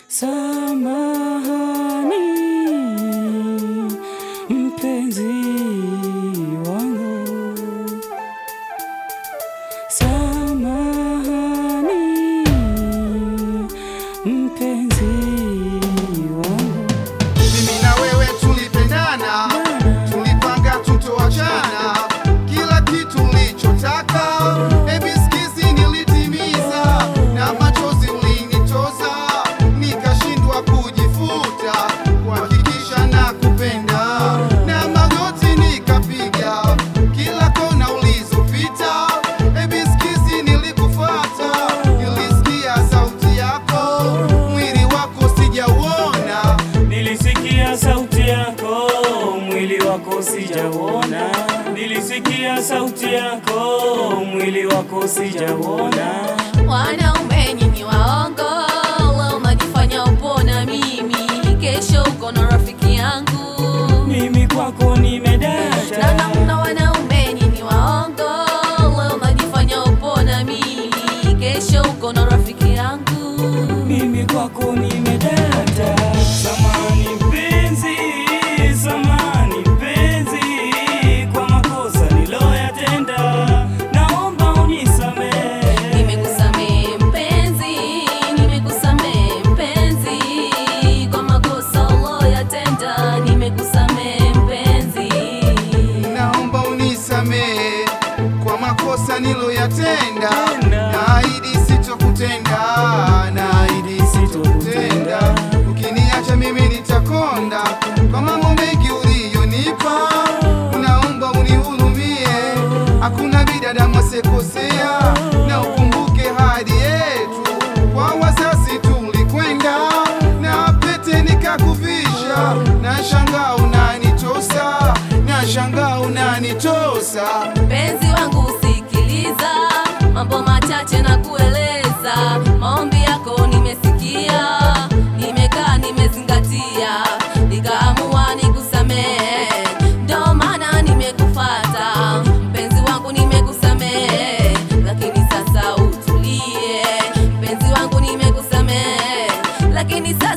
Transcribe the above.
Samahani mpenzi wangu, samahani mpenzi wangu. Mimi na wewe tulipendana, tulipanga tutoachana, kila kitu ulichotaka baby, sikizi nilitimiza, na machozi ulinitoza, nikashindwa kujifuta, kuhakikisha na kupenda, na magoti nikapiga, kila kona ulizopita, baby, sikizi nilikufuata, nilisikia sauti yako, mwili wako sijauona Nilisikia sauti yako, mwili wako sijauona. Nilisikia sauti yako, mwili wako sijauona. Wanaume nyinyi waongo, leo unajifanya upo na mimi, kesho uko na rafiki yangu. Mimi kwako Na nimedata, namna wanaume nyinyi waongo, leo unajifanya upo na mimi, kesho uko na rafiki yangu. mimi kwako nimedata. Samani mpenzi, samani mpenzi, kwa makosa niloyatenda, naomba unisamehe. Nimekusamehe mpenzi, nimekusamehe mpenzi, kwa makosa uloyatenda, nimekusamehe mpenzi. Naomba unisamehe kwa makosa niloyatenda, naahidi sitokutenda, naahidi sitokutenda. Ukiniacha mimi nitakonda kwa mambo mengi uliyonipa, naomba unihurumie. Hakuna binadamu asekosea, na ukumbuke hadi yetu kwa wazazi tulikwenda, na pete nikakuvisha, na shangaa unanitosa, na shangaa unanitosa. Mpenzi wangu usikiliza, mambo machache na kueleza. Maombi yako nimesikia, nimekaa nimezingatia, nikaamua nikusamehe, ndo maana nimekufata. Mpenzi wangu nimekusamehe, lakini sasa utulie. Mpenzi wangu nimekusamehe, lakini sasa